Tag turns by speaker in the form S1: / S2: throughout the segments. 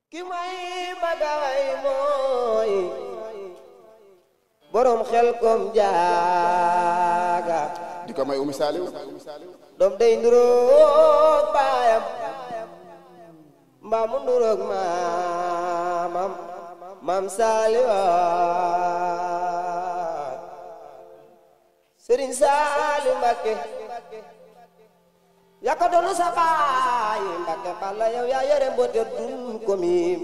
S1: ki may bagay mooy borom xel kom jaaga
S2: di ko may Umi Saliw
S1: doom day nduroog baayam mbaa mu nduroog maamam maam Saliwa Sëriñ Saliw Mbakke yaka doonu sa baay Mbakke balla yow yaa yore mboote dun ko miim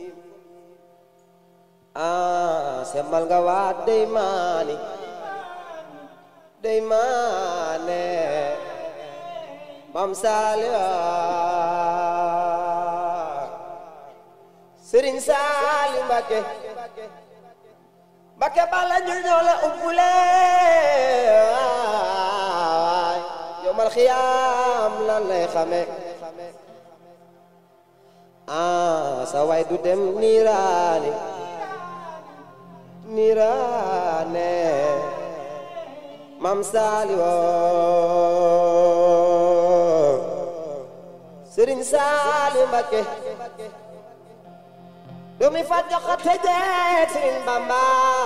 S1: ah semmal nga waa dey maani dey maane mam Saliwa Sëriñ Saliw Mbakke Mbakke balla ñu ñoo la umpule waay yomal xiyaam lan lay xame ah sa waay du dem niiraani niiraane mam Saliwa Sëriñ Saliw Mbakke doomi fa joxate jeeg Sëriñ Bamba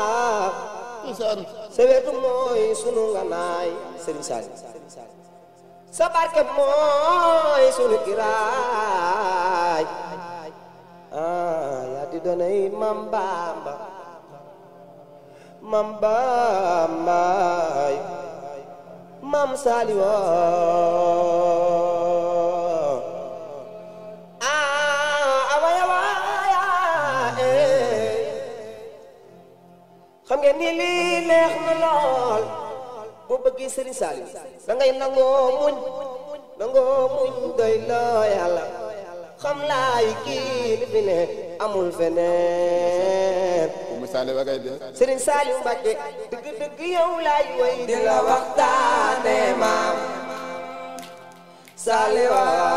S1: sewetu mooy sunu nganaay Sëriñ Saliw sa barke mooy sunu kiraay ah yaa di doonay Mam Bamba Mam Bambaay Mam Saliw xam ngeen ni lii neex na lool boo bëggee Serigne Saliou da ngay nangoo muñ nangoo muñ doy loo yàlla xam laay kii li fi ne amul feneen
S2: Umi Saliw wa ngay dee
S1: Serigne Saliou Mbacké dëgg dëgg yow laay way di la waxtaane maam Saliou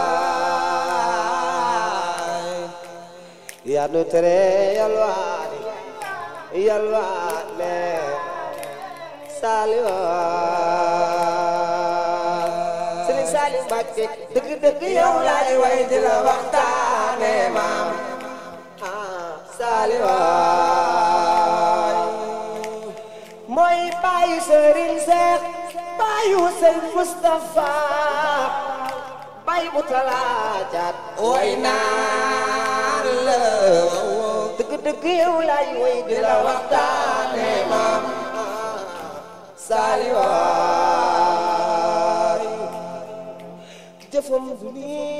S1: waay yaa nu tere yalwaani yalwaane Saliou Serigne Saliou Mbacké dëgg dëgg yow laay way di la waxtaane maam ah Saliou mooy baayu Serigne Seex baayu Serigne Moustapha baayu Mutala Jaat way naan la dëgg dëgg yow laay way di la waxtaane maam Saliou jëfam du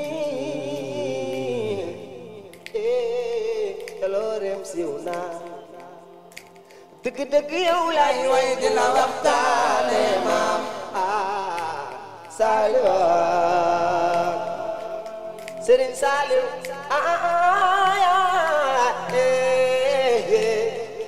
S1: nii eh jaloorem siiw naa dëgg dëgg yow laay way di la waxtaane maam ah Saliou Serigne Saliou ah ah eh eh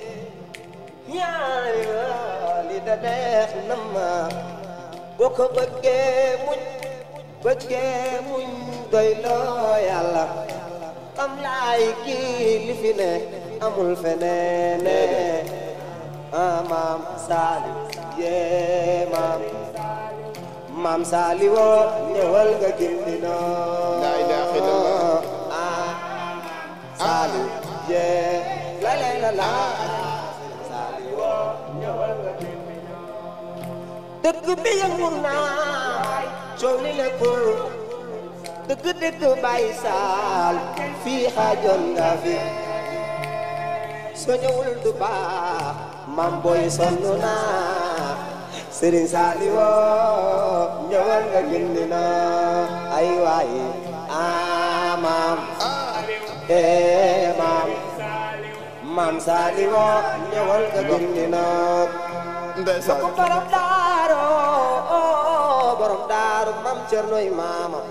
S1: ñaari li da neex na ma boo ko bëggee muñ bëggee muñ doy loo yàlla xam laay kii li fi ne amul feneen ah maam Saliou yee maam maam Saliou woo ñëwal nga gindi noo
S2: La ilaha illallah.
S1: ah Saliou yee la la la la Saliou woo ñëwal nga gindi dëkk bi yëngu naa coow li nekkul dëgg dëgg Baye Sall fii xaajoon nga fi soo ñëwul du baax mam boy sonn naa Serigne Saliou ñëwal nga gindi na ay waay ah maam eh maam maam Saliou ñëwal nga gindi na
S2: ndeysaan
S1: ko borom daaru borom daaru mam cernoy maama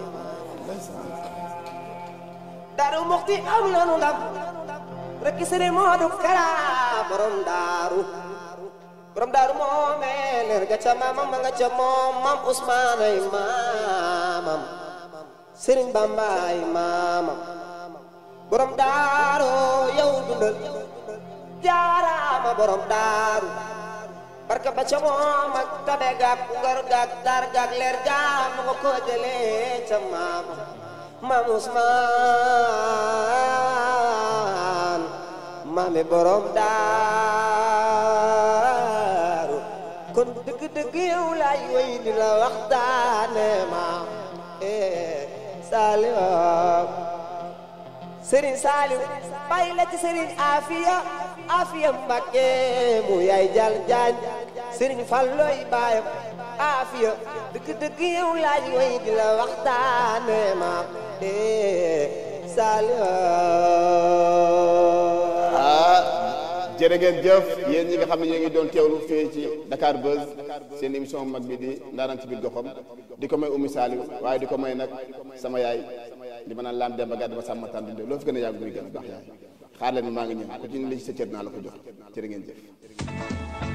S1: daaru muxti am nanu ndam rek sëriñ Moodu Kara borom daaru borom daaru moome leer ga ca maamam ma nga ca moom mam Usmaan ay maamam sëriñ Bamba ay maamam borom daaru yow dundal jaaraama borom daaru barka ba ca moom ak tabe gaag ngor gaag dar gaag leer gaag mu nga ko jëlee ca maama maam Usmaan maami borom daaru kon dëgg dëgg yow laay way di la waxtaane maam eh Saliou Sëriñ Saliou bàyyi la ci Sëriñ Afiya Afiya Mbakke mu yaay jal jaañ Sëriñ Falloy baayam Afiya dëgg dëgg yow laay way di la waxtaane maam eh Saliou
S2: ah jërë ngeen jëf yéen ñi nga xam ne ñoo ngi doon teewlu fii ci Dakar Buzz seen émission mag bi di ndaanaan ci biir goxam di ko may Oumy Saliou waaye di ko may nag sama yaay di ma naan laan dem ba gàdd ma sàmm tànn dundee loo fi gën a yàgg muy gën a baax yaay xaar leen maa ngi ñëw ku ci ne li ci sa cër naa la ko jox jërë ngeen jëf